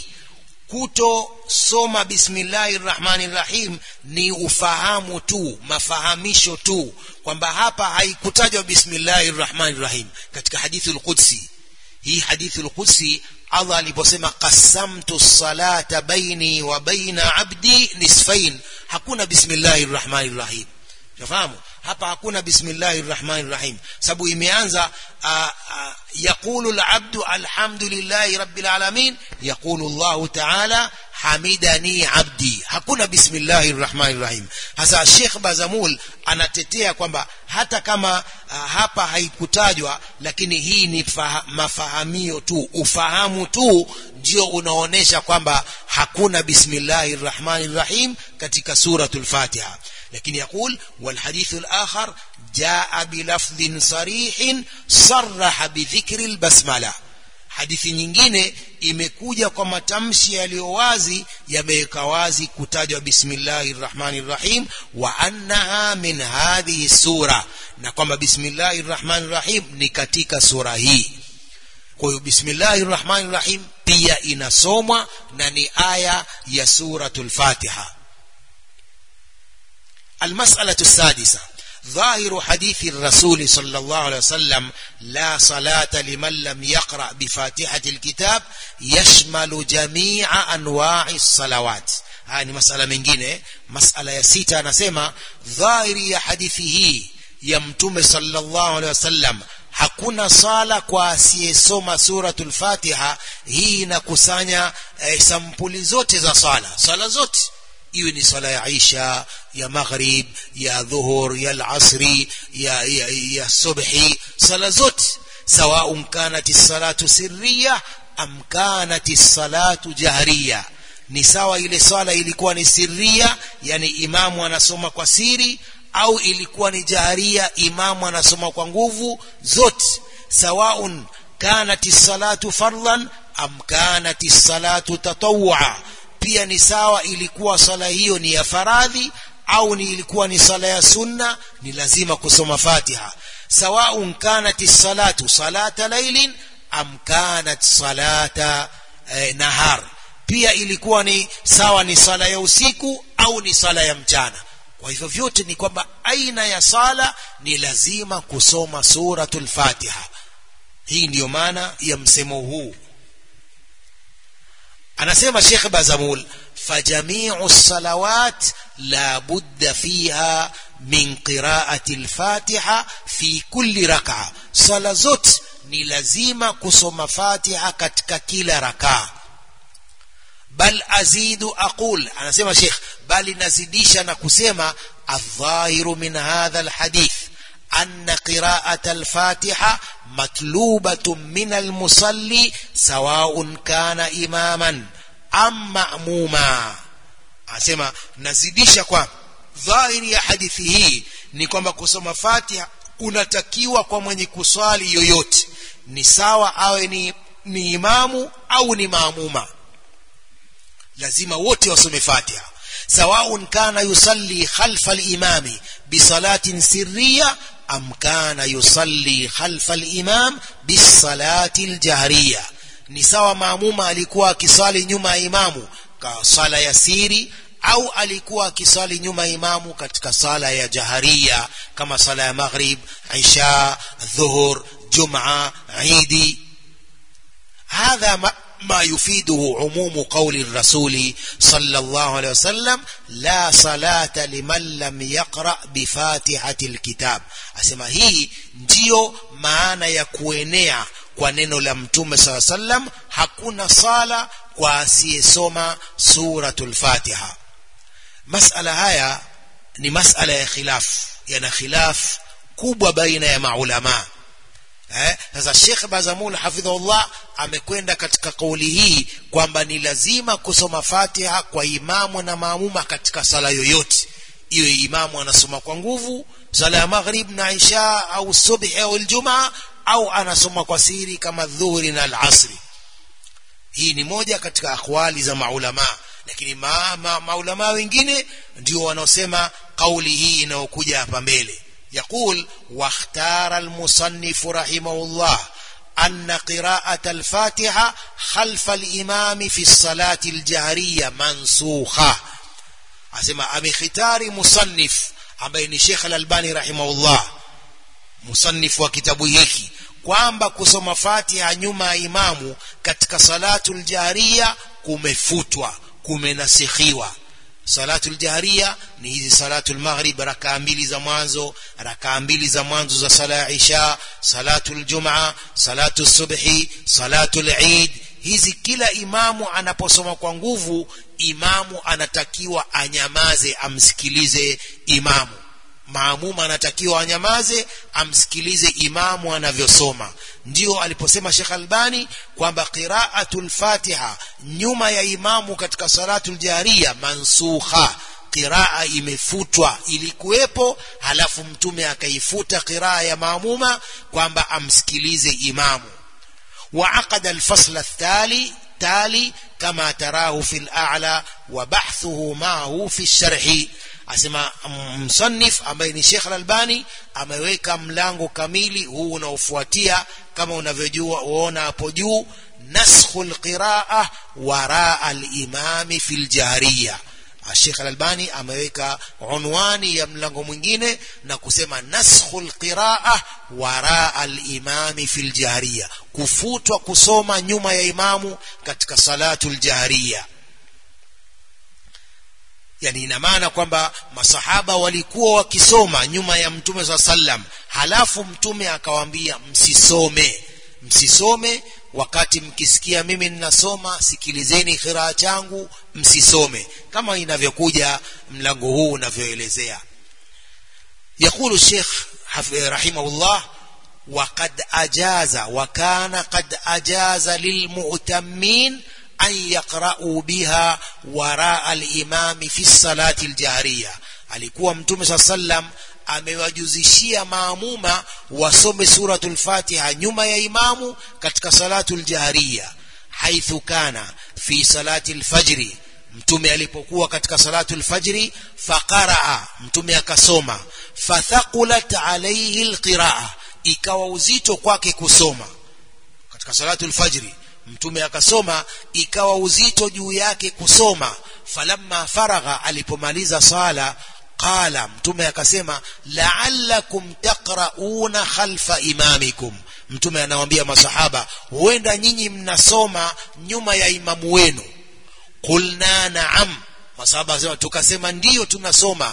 kutosoma bismillahi rrahmani rrahim ni ufahamu tu mafahamisho tu kwamba hapa haikutajwa bismillahi rrahmani rrahim katika hadithi alqudsi hii hadithi al-Qudsi Allah aliposema qasamtu salata baini wa baina abdi nisfain hakuna bismillahir rahmanir rahim unafahamu hapa hakuna bismillahir rahmanir rahim sababu imeanza yaqulu al-abdu alhamdulillahi rabbil alamin yaqulu Allah ta'ala hamidani abdi hakuna bismillahir rahmanir rahim hasa Sheikh Bazamul anatetea kwamba hata kama uh, hapa haikutajwa lakini hii ni mafahamio tu ufahamu tu ndio unaonesha kwamba hakuna bismillahir rahmanir rahim katika suratul Fatiha lakini يقول والحديث الآخر جاء بلفظ صريح صرح بذكر البسمله hadithi nyingine imekuja kwa matamshi yaliyo wazi yameweka wazi kutajwa bismillahir rahmanir rahim wa annaha min hadhihi sura na kwamba bismillahir rahmanir rahim ni katika sura hii kwa hiyo bismillahir rahmanir rahim pia inasomwa na ni aya ya suratul fatiha المسألة السادسة ظاهر حديث الرسول صلى الله عليه وسلم لا صلاة لمن لم يقرأ بفاتحة الكتاب يشمل جميع أنواع الصلوات haya ni masala mengine masala ya sita anasema dhahiri ya hadithi hii ya mtume sallallahu alaihi wasallam hakuna sala kwa asiyesoma suratul fatiha hii inakusanya eh, sampuli zote za sala sala zote iwe ni sala ya isha ya maghrib ya dhuhur ya alasri ya, ya, ya subhi sala zote sawaun kanat salatu sirriya am kanat salatu jahriya ni sawa ile swala ilikuwa ni sirria yani imamu anasoma kwa siri au ilikuwa ni jaharia imamu anasoma kwa nguvu zote sawaun kanat salatu fardhan am kanat salatu tatawwa pia ni sawa ilikuwa swala hiyo ni ya faradhi au ni ilikuwa ni sala ya sunna ni lazima kusoma fatiha sawaun kanat salatu salata lailin am kanat salata eh, nahar pia ilikuwa ni sawa ni sala ya usiku au ni sala ya mchana kwa hivyo vyote ni kwamba aina ya sala ni lazima kusoma suratul fatiha hii ndiyo maana ya msemo huu anasema Sheikh Bazamul fajamiu salawat la budda fiha min qiraati al-Fatiha fi kulli rak'a sala zote ni lazima kusoma Fatiha katika kila rakaa bal azidu aqul anasema Sheikh bali nazidisha na kusema adh-dhahiru min hadha al-hadith أن قراءة الفاتحة مطلوبة من المصلي سواء كان إماما أم مأموما أسمع نزيدisha kwa dhahiri ya hadithi hii ni kwamba kusoma Fatiha kunatakiwa kwa mwenye kuswali yoyote ni sawa awe ni, ni imamu au ni maamuma lazima wote wasome Fatiha سواء كان يصلي خلف الإمام بصلاة سرية أم كان يصلي خلف الإمام بالصلاة الجهرية ni sawa maamuma alikuwa akisali nyuma ya imamu kwa sala ya siri au alikuwa akisali nyuma ya imamu katika sala ya jaharia kama sala ya maghrib isha dhuhur juma idi hadha ma ما يفيده عموم قول الرسول صلى الله عليه وسلم لا صلاة لمن لم يقرأ بفاتحة الكتاب أسمى هي ndio maana ya kuenea kwa neno la mtume saa sallam hakuna sala kwa asiyesoma suratul fatiha masala haya ni masala ya khilaf yana khilaf kubwa baina ya maulamaa eh sasa Sheikh Bazamul hafidhullah amekwenda katika kauli hii kwamba ni lazima kusoma Fatiha kwa imamu na maamuma katika sala yoyote iwe imamu anasoma kwa nguvu sala ya maghrib na isha au subhi au aljumaa au anasoma kwa siri kama dhuhuri na alasri hii ni moja katika akwali za maulama lakini ma, ma, maulama wengine ndio wanaosema kauli hii inayokuja hapa mbele يقول واختار المصنف رحمه الله أن قراءة الفاتحة خلف الإمام في الصلاة الجهرية منسوخة أسمى أمي ختار مصنف أبين شيخ الألباني رحمه الله مصنف وكتابه hiki kwamba kusoma Fatiha nyuma ya imamu katika salatul jahriya kumefutwa kumenasikhiwa salatul jahriya ni hizi salatul maghrib rakaa mbili za mwanzo rakaa mbili za mwanzo za sala ya isha salatul jumaa salatul subhi salatul eid hizi kila imamu anaposoma kwa nguvu imamu anatakiwa anyamaze amsikilize imamu maamuma anatakiwa anyamaze amsikilize imamu anavyosoma ndio aliposema Sheikh Albani kwamba qiraatul Fatiha nyuma ya imamu katika salatul jahriya mansukha qiraa imefutwa ilikuwepo halafu mtume akaifuta qiraa ya maamuma kwamba amsikilize imamu وعقد الفصل التالي تالي كما تراه في الأعلى وبحثه معه في الشرح asema msannif ambaye ni Sheikh Al-Albani ameweka mlango kamili huu unaofuatia kama unavyojua uona hapo juu naskhul qiraa wara al-imami fil jahriya Sheikh Al-Albani ameweka unwani ya mlango mwingine na kusema naskhul qiraa wara al-imami fil jahriya kufutwa kusoma nyuma ya imamu katika salatul jahriya yani ina maana kwamba masahaba walikuwa wakisoma nyuma ya mtume saa sallam halafu mtume akawaambia msisome msisome wakati mkisikia mimi ninasoma sikilizeni khiraa changu msisome kama inavyokuja mlango huu unavyoelezea يقول الشيخ رحمه الله وقد أجاز وكان قد أجاز للمؤتمين أن يقرأوا بها وراء الإمام في الصلاة الجهرية alikuwa mtume saa sallam amewajuzishia maamuma wasome suratul fatiha nyuma ya imamu katika salatul jahriya haithu kana fi salati lfajri mtume alipokuwa katika salatul fajri faqaraa mtume akasoma fathaqulat alaihi lqiraa ikawa uzito kwake kusoma katika salatul fajri mtume akasoma ikawa uzito juu yake kusoma falamma faragha alipomaliza sala qala mtume akasema la'allakum taqra'una khalfa imamikum mtume anawaambia masahaba huenda nyinyi mnasoma nyuma ya imamu wenu qulna na'am masahaba wasema tukasema ndiyo tunasoma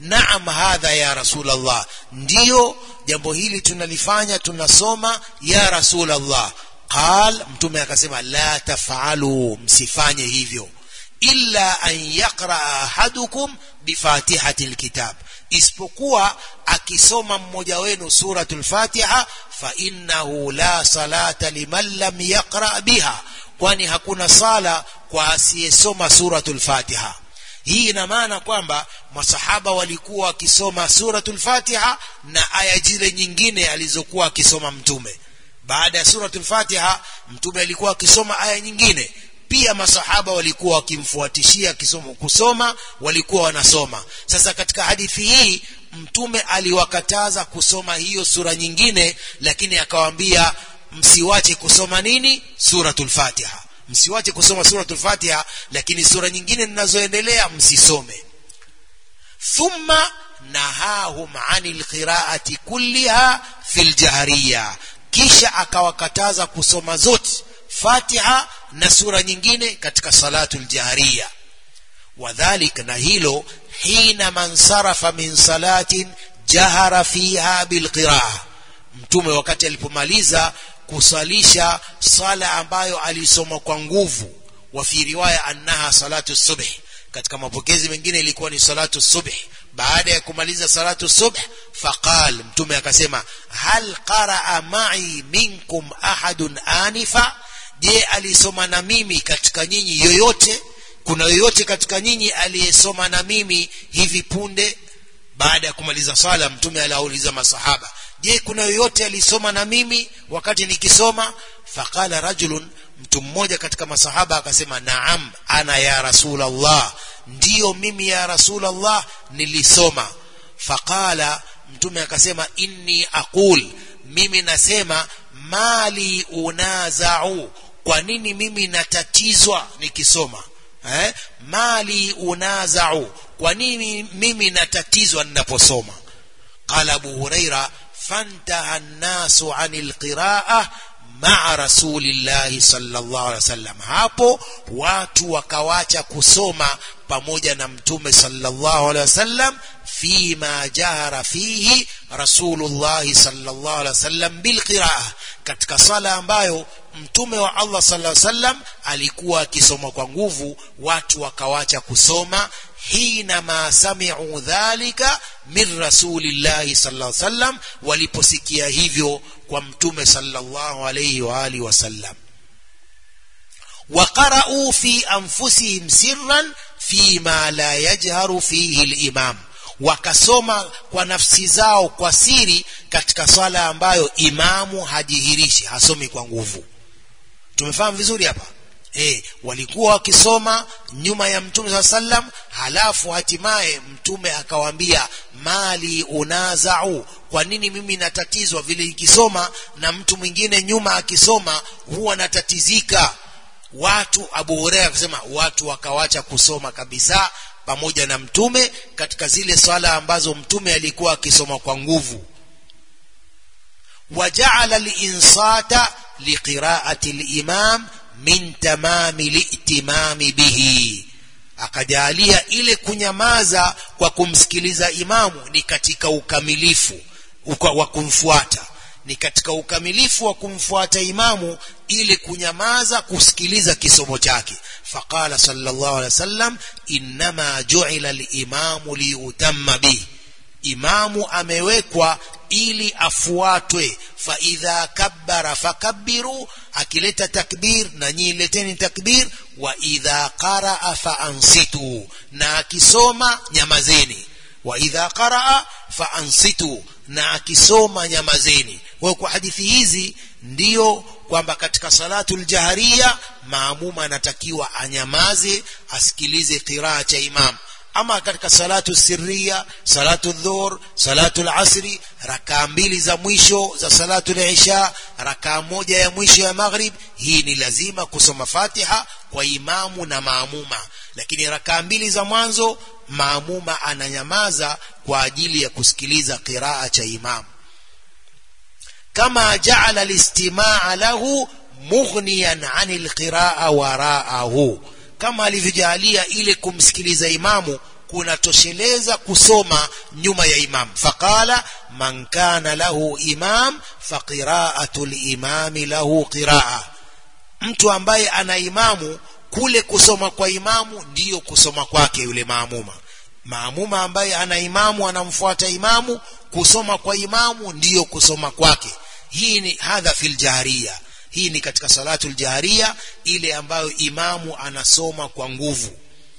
naam hadha ya rasulallah ndiyo jambo hili tunalifanya tunasoma ya rasulallah qal mtume akasema la tafalu msifanye hivyo illa an yaqraa ahadukum bifatihati lkitab isipokuwa akisoma mmoja wenu suratul fatiha fa innahu la salata liman lam yaqra biha kwani hakuna sala kwa asiyesoma suratul fatiha hii ina maana kwamba masahaba walikuwa wakisoma suratul fatiha na aya zile nyingine alizokuwa akisoma mtume baada ya suratul fatiha mtume alikuwa akisoma aya nyingine pia masahaba walikuwa wakimfuatishia kisoma kusoma walikuwa wanasoma sasa katika hadithi hii mtume aliwakataza kusoma hiyo sura nyingine lakini akawaambia msiwache kusoma nini suratul fatiha msiwache kusoma suratul fatiha lakini sura nyingine zinazoendelea msisome thumma nahahum anil qiraati kulliha fil jahriya kisha akawakataza kusoma zote fatiha na sura nyingine katika salatul jahriya wadhalik na hilo hina man sarafa min salatin jahara fiha bilqiraa mtume wakati alipomaliza kusalisha sala ambayo alisoma kwa nguvu wa fi riwaya annaha salatu subh katika mapokezi mengine ilikuwa ni salatu subh baada ya kumaliza salatu subh faqal mtume akasema hal qaraa ma'i minkum ahadun anifa je alisoma na mimi katika nyinyi yoyote kuna yoyote katika nyinyi aliyesoma na mimi hivi punde baada ya kumaliza swala mtume aliwauliza masahaba je kuna yoyote alisoma na mimi wakati nikisoma faqala rajulun mtu mmoja katika masahaba akasema naam ana ya rasulallah ndiyo mimi ya rasulallah nilisoma faqala mtume akasema inni aqul mimi nasema mali unazau kwa nini mimi natatizwa nikisoma eh? mali unazau kwa nini mimi natatizwa ninaposoma qala abu huraira fantaha nnasu ani lqiraa maa rasulillahi sallallahu alaihi wasallam hapo watu wakawacha kusoma pamoja na mtume sallallahu alaihi wasallam fima jahara fihi rasulullahi sallallahu alaihi wasallam bilqiraa katika sala ambayo mtume wa Allah sallallahu alaihi wasallam alikuwa akisoma kwa nguvu watu wakawacha kusoma hina ma sami'u dhalika min rasulillahi sallallahu alaihi wasallam waliposikia hivyo kwa mtume sallallahu alaihi wa alihi wasallam وقرأوا في أنفسهم سرا فيما لا يجهر فيه الإمام wakasoma kwa nafsi zao kwa siri katika swala ambayo imamu hajihirishi hasomi kwa nguvu tumefahamu vizuri hapa e, walikuwa wakisoma nyuma ya mtume saa sallam halafu hatimaye mtume akawaambia mali unazau kwa nini mimi natatizwa vile nikisoma na mtu mwingine nyuma akisoma huwa natatizika watu abu hureira akasema watu wakawacha kusoma kabisa pamoja na mtume katika zile swala ambazo mtume alikuwa akisoma kwa nguvu wajaala linsata liqiraati limam min tamami litimami bihi akajalia ile kunyamaza kwa kumsikiliza imamu ni katika ukamilifu wa kumfuata ni katika ukamilifu wa kumfuata imamu ili kunyamaza kusikiliza kisomo chake faqala sallallahu alaihi wasallam innama ju'ila al-imamu liutamma bihi imamu amewekwa ili afuatwe fa idha kabbara fakabbiru akileta takbir na nyinyi leteni takbir wa idha qaraa fa ansitu na akisoma nyamazeni wa idha qaraa fa ansitu na akisoma nyamazeni kwa kwa hadithi hizi ndiyo kwamba katika salatu ljahariya maamuma anatakiwa anyamaze asikilize qiraa cha imam ama katika salatu sirriya salatu dhuhur salatu lasri rakaa mbili za mwisho za salatu lisha rakaa moja ya mwisho ya maghrib hii ni lazima kusoma fatiha kwa imamu na maamuma lakini rakaa mbili za mwanzo maamuma ananyamaza kwa ajili ya kusikiliza qiraa cha imamu kama jaala listimaa lahu mughniyan anil qiraa waraahu kama alivyojalia ile kumsikiliza imamu kunatosheleza kusoma nyuma ya imam faqala man kana lahu imam faqira'atu limami lahu qiraa mtu ambaye ana imamu kule kusoma kwa imamu ndiyo kusoma kwake yule maamuma maamuma ambaye ana imamu anamfuata imamu kusoma kwa imamu ndiyo kusoma kwake hii ni hadha fil jahriya hii ni katika salatul jahriya ile ambayo imamu anasoma kwa nguvu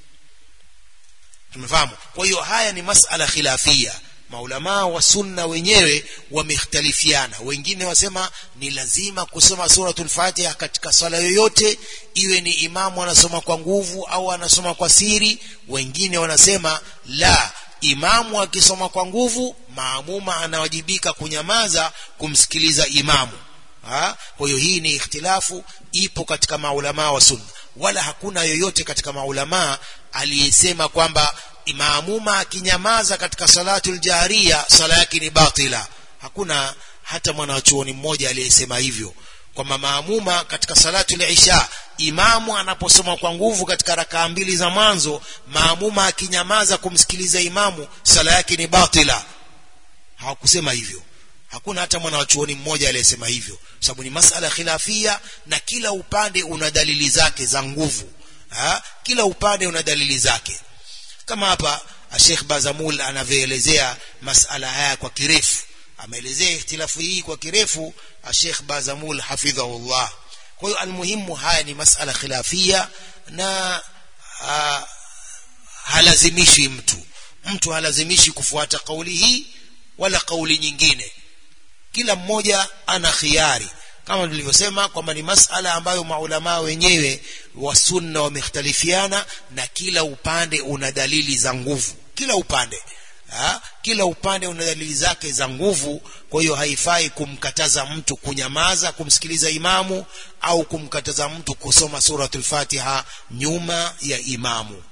tumefahamu kwa hiyo haya ni masala khilafia maulamaa wa sunna wenyewe wamekhtalifiana wengine wasema ni lazima kusoma suratul fatiha katika swala yoyote iwe ni imamu anasoma kwa nguvu au anasoma kwa siri wengine wanasema la imamu akisoma kwa nguvu maamuma anawajibika kunyamaza kumsikiliza imamu ha? kwa hiyo hii ni ikhtilafu ipo katika maulamaa wa sunna wala hakuna yoyote katika maulamaa aliyesema kwamba maamuma akinyamaza katika salatul jahriya sala yake ni batila hakuna hata mwanachuoni mmoja aliyesema hivyo kwamba maamuma katika salatul isha imamu anaposoma kwa nguvu katika rakaa mbili za mwanzo maamuma akinyamaza kumsikiliza imamu sala yake ni batila hawakusema hivyo hakuna hata mwanachuoni mmoja aliyesema hivyo sababu ni masala khilafia na kila upande una dalili zake za nguvu ha? kila upande una dalili zake kama hapa Sheikh Bazamul anavyoelezea masala haya kwa kirefu ameelezea ikhtilafu hii kwa kirefu Sheikh Bazamul hafidhahullah kwa hiyo almuhimu haya ni masala khilafia na a, halazimishi mtu mtu halazimishi kufuata kauli hii wala kauli nyingine kila mmoja ana khiari kama tulivyosema kwamba ni masala ambayo maulamaa wenyewe wa sunna wamekhtalifiana na kila upande una dalili za nguvu kila upande ha? kila upande una dalili zake za nguvu kwa hiyo haifai kumkataza mtu kunyamaza kumsikiliza imamu au kumkataza mtu kusoma suratul fatiha nyuma ya imamu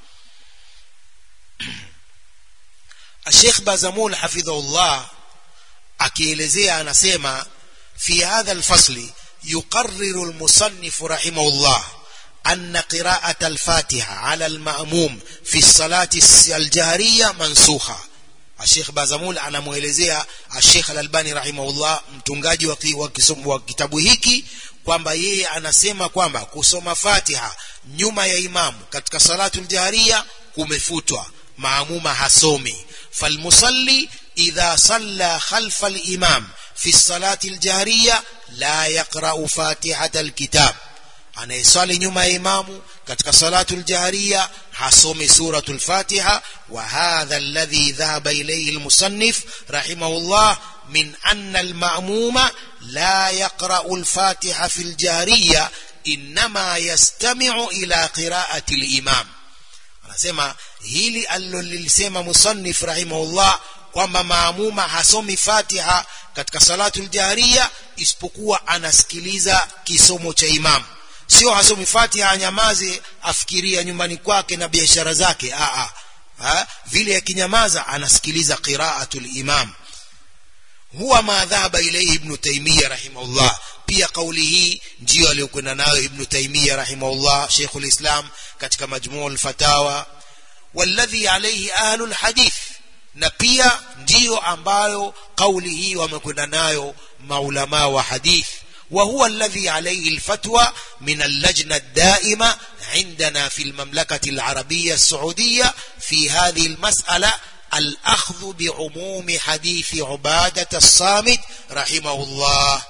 Sheikh Bazamul hafidhahullah akielezea anasema في هذا الفصل يقرر المصنف رحمه الله أن قراءة الفاتحة على المأموم في الصلاة الجهرية منسوخة الشيخ بازمول anamuelezea الشيخ الألباني رحمه الله mtungaji wa kitabu hiki kwamba yeye anasema kwamba kusoma Fatiha nyuma ya imamu katika salatul jahriya kumefutwa maamuma hasomi falmusalli idha salla khalfa al-imam في الصلاة الجارية لا يقرأ فاتحة الكتاب anayeswali nyuma ya imamu katika salatu ljahriya hasomi suratu lfatiha wa hadha alladhi dhahaba ilayhi almusannif rahimahullah min anna almamuma la yaqra'u alfatiha fi ljahriya inma yastami'u ila qira'ati alimam anasema hili alilolisema musannif rahimahullah kwamba maamuma hasomi fatiha katika salatul jahriya isipokuwa anasikiliza kisomo cha imamu sio hasomi fatiha anyamaze afikiria nyumbani kwake na biashara zake a a vile akinyamaza anasikiliza qiraatul imam huwa ma dhahaba ilayhi ibn taymiyyah rahimahullah pia kauli hii ndiyo aliyokwenda nayo ibn taymiyyah rahimahullah sheikhul islam katika majmu'ul fatawa walladhi alayhi ahlul hadith na pia ndiyo ambayo kauli hii wamekwenda nayo maulama wa hadith وهو الذي عليه الفتوى من اللجنة الدائمة عندنا في المملكة العربية السعودية في هذه المسألة الأخذ بعموم حديث عبادة الصامت رحمه الله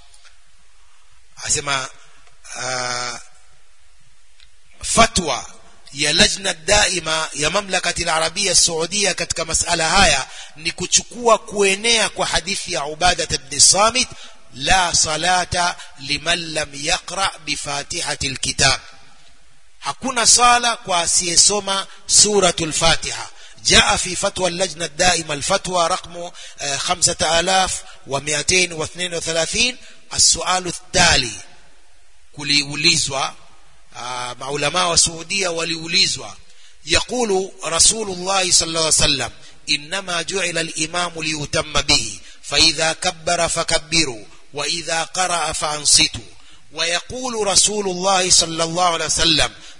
أسمع آه فتوى ya lajna daima ya mamlakati al-arabia saudia katika masala haya ni kuchukua kuenea kwa hadithi ya Ubadah ibn Samit la salata liman lam yaqra bifatihati alkitab hakuna sala kwa asiyesoma suratul fatiha جاء في فتوى اللجنة الدائمة الفتوى رقم 5232 السؤال التالي kuliulizwa maulama wa Saudia waliulizwa يقول رسول الله صلى الله عليه وسلم إنما جعل الإمام ليتم به فإذا كبر فكبروا وإذا قرأ فأنصتوا ويقول رسول الله صلى الله عليه وسلم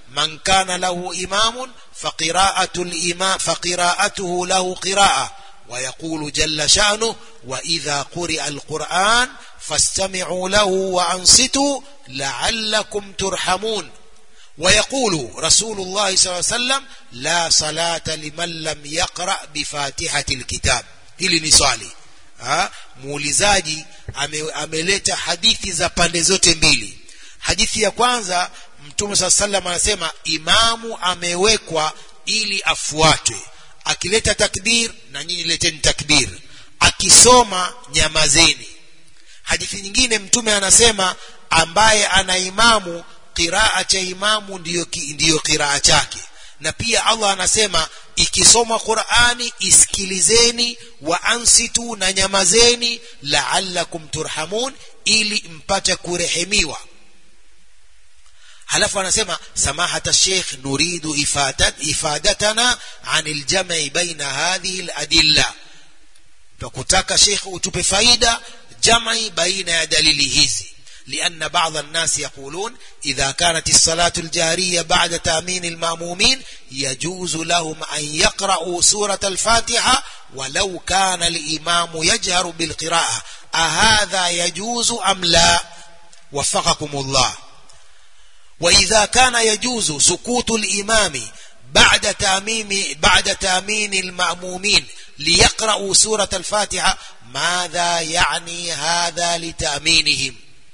من كان له إمام فقراءة الإمام فقراءته له قراءة ويقول جل شأنه وإذا قرئ القرآن فاستمعوا له وأنصتوا لعلكم ترحمون ويقول رسول الله صلى الله عليه وسلم لا صلاة لمن لم يقرأ بفاتحة الكتاب hili ni swali ha? muulizaji ame, ameleta hadithi za pande zote mbili hadithi ya kwanza mtume saa salam anasema imamu amewekwa ili afuatwe akileta takbir na nyinyi leteni takbir akisoma nyamazeni hadithi nyingine mtume anasema ambaye ana imamu qiraa cha imamu ndiyo, ndiyo qiraa chake na pia allah anasema ikisoma qurani isikilizeni wa ansitu na nyamazeni laalakum turhamun ili mpate kurehemiwa halafu anasema samahata sheikh nuridu ifadat, ifadatana an ljamai baina hadhihi ladilla twakutaka sheikh utupe faida jamai baina ya dalili hizi لأن بعض الناس يقولون إذا كانت الصلاة الجارية بعد تأمين المأمومين يجوز لهم أن يقرأوا سورة الفاتحة ولو كان الإمام يجهر بالقراءة أهذا يجوز أم لا وفقكم الله وإذا كان يجوز سكوت الإمام بعد تأميم بعد تأمين المأمومين ليقرأوا سورة الفاتحة ماذا يعني هذا لتأمينهم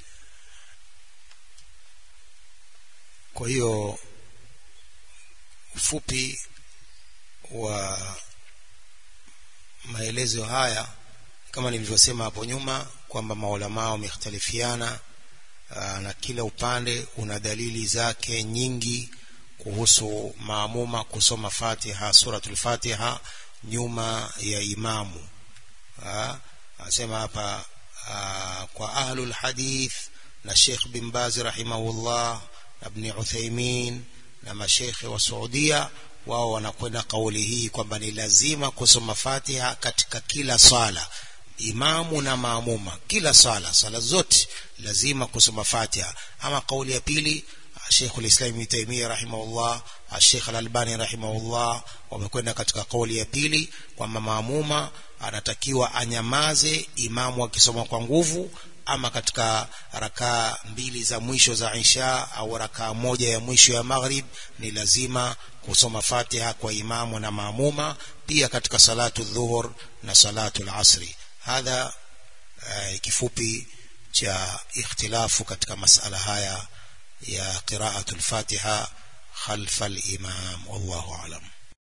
kwa hiyo ufupi wa maelezo haya kama nilivyosema hapo nyuma kwamba maulamaa wamekhtalifiana na kila upande una dalili zake nyingi kuhusu maamuma kusoma fatiha suratul fatiha nyuma ya imamu anasema hapa kwa ahlul hadith na Sheikh bin Baz rahimahullah na Ibn Uthaymeen na mashekhe wa Saudia wao wanakwenda kauli hii kwamba ni lazima kusoma Fatiha katika kila swala imamu na maamuma kila swala swala zote lazima kusoma Fatiha ama kauli ya pili Sheikh al-Islam Ibn Taymiyyah rahimahullah Sheikh al-Albani rahimahullah wamekwenda katika kauli ya pili kwamba maamuma anatakiwa anyamaze imamu akisoma kwa nguvu ama katika rakaa mbili za mwisho za isha au rakaa moja ya mwisho ya maghrib ni lazima kusoma fatiha kwa imamu na maamuma pia katika salatu dhuhur na salatu al-asri hadha uh, kifupi cha ikhtilafu katika masala haya ya qira'atul fatiha khalfa al-imam wallahu a'lam